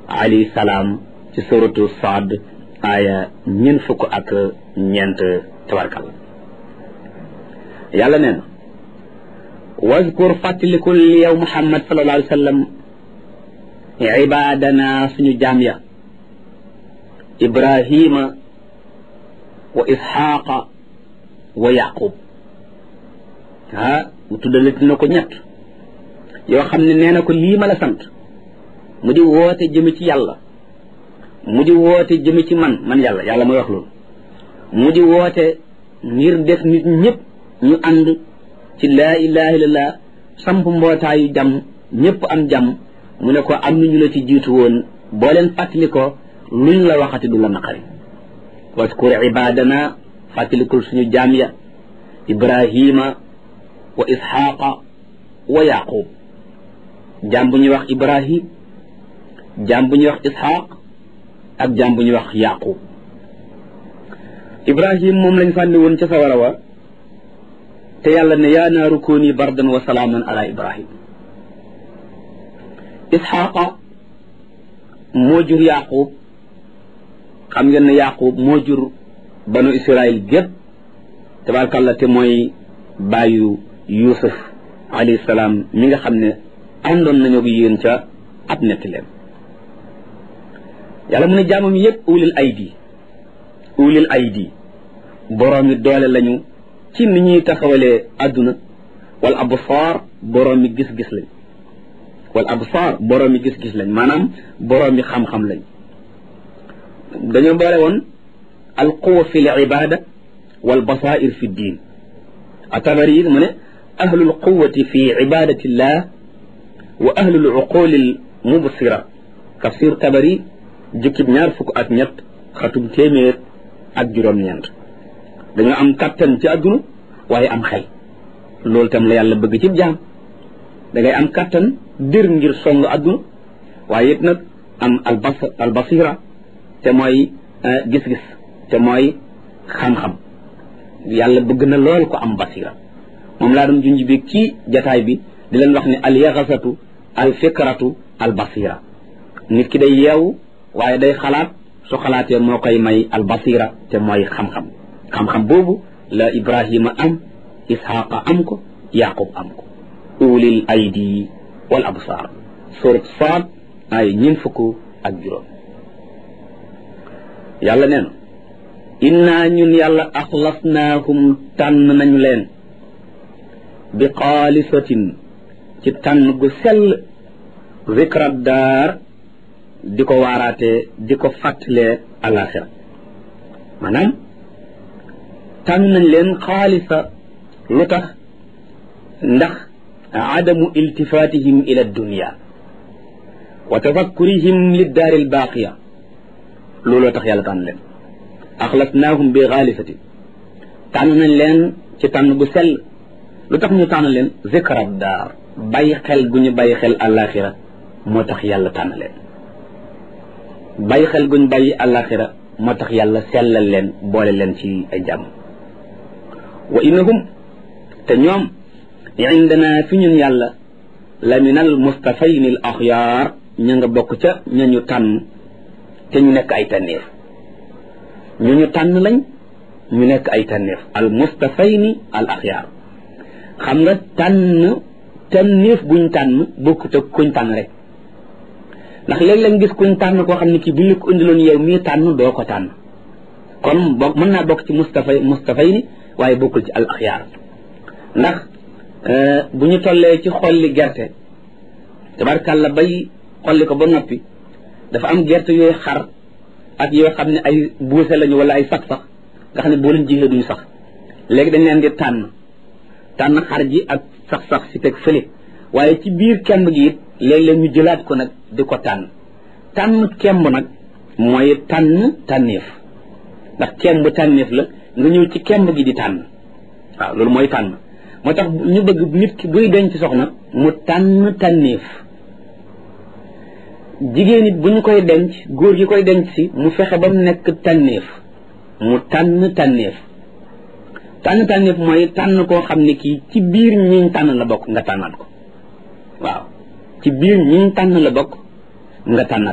alayhi salaam ci suratu Saad aaya ñeent fukk ak ñeent tabarkal yàlla nee na wazkur fàttalikul yow Muhammad sallallahu alayhi wa sallam ibaadana suñu jaam ya Ibrahima wa Isxaaqa wa Yaqub ah mu tuddalati na ko ñett yoo xam ne nee na ko lii ma la sant mu di woote jëme ci yàlla mu di woote jëme ci man man yàlla yàlla mooy wax loolu mu di woote ngir def nit ñëpp ñu ànd ci laa ilaha illallah samp mbootaayu jàmm ñëpp am jàmm mu ne ko am nañu la ci jiitu woon boo leen fàttali ko luñ la waxati du la naqari waskur ibadana fàttalikul suñu jaam ya ibrahima wa isxaqa wa yaqub jaam bu ñuy wax ibrahim jaam bu ñuy wax isxaq ak jaam bu ñuy wax yaqub ibrahim moom lañ sànni woon ca sawara wa te yàlla ne yaa naaru kooni bardan wa salaaman ala ibrahim isxaqa moo jur yaqub xam ngeen ne yaqub moo jur banu israil gépp tabarakàllah te mooy bàyyu yusuf alayhi salaam mi nga xam ne àndoon nañu ak yéen ca ab netti leen yàlla mu ne jaamam yépp ulil aydi ulil aydi boroomi doole lañu ci ni ñuy taxawalee àdduna wal absaar boroomi gis-gis lañ wal absaar boroomi gis-gis lañ maanaam boroomi xam-xam lañ dañoo boole woon al quwa fi l ibada wal basair fi ddin atabari mu ne ahlul quwati fi ibadati llah wa ahlul uquli l mubsira tafsir tabari jukkib ñaar fukk ak ñett xatum téeméer ak juróom-ñeent dañoo am kattan ci àdduna waaye am xel loolu tam la yàlla bëgg ci jaam da ngay am kattan dir ngir song àdduna waaye it nag am albas albasira te mooy gis-gis te mooy xam-xam yàlla bëgg na lool ko am basira moom laa doon junj bi ci jataay bi di leen wax ne al yaxasatu al fikratu al basira nit ki day yeewu waaye day xalaat su xalaatee moo koy may al basira te mooy xam-xam xam-xam boobu la ibrahima am isxaqa am ko yaqub am ko ulil aydi wal absar surat saad ay ñin fukk ak juróom yàlla nee na innaa ñun yàlla axlasnaahum tànn nañu leen bi xaalisatin ci tànn gu sell zikrat daar di ko waaraatee di ko fàttalee alaxira maanaam tànn nañ leen xaalisa lu tax ndax adamu iltifatihim ila dunia wa tafakkurihim liddaari albaaqiya looloo tax yàlla tànn leen axlasnaahum bi xaalisatin tànn nañ leen ci tànn bu sell lu tax ñu tànn leen zikrat daar bàyyi xel gu ñu bàyyi xel alaxira moo tax yàlla tànn leen bàyyi xel guñ bàyyi alaxira moo tax yàlla sellal leen boole leen ci ay jàmm wa innahum te ñoom indana fi ñun yàlla la min al mustafayn al axyaar ña nga bokk ca ña ñu tànn te ñu nekk ay tànneef ñu ñu tànn lañ ñu nekk ay tànneef al mustafayni al axyaar xam nga tànn tànneef buñ tànn bokkut ak kuñ tànn rek ndax léeg-léeg gis kuñ tànn koo xam ne kii buñ la ko indiloon yow mii tànn doo ko tànn kon bokk mën naa bokk ci mustafay mustafay ni waaye bokkul ci al axyaar ndax bu ñu tollee ci xolli gerte tabarkàlla bay xolli ko ba noppi dafa am gerte yooyu xar ak yoo xam ne ay buuse lañu wala ay sax sax nga xam ne boo leen jigee duñu sax léegi dañ leen di tànn tànn xar ji ak sax sax si teg fële waaye ci biir kemb gi it léeg-léeg ñu jëlaat ko nag di ko tànn tànn kemb nag mooy tànn tànneef ndax kemb tànneef la nga ñëw ci kemb gi di tànn waaw loolu mooy tànn moo tax ñu bëgg nit ki buy denc soxna mu tànn tànneef jigéen it bu ñu koy denc góor gi koy denc si mu fexe ba mu nekk tànneef mu tànn tànneef tànn tànneef mooy tànn koo xam ne kii ci biir ñiñ tànn la bokk nga tànnaat ko waaw ci biir ñiñ tànn la bokk nga tànnaat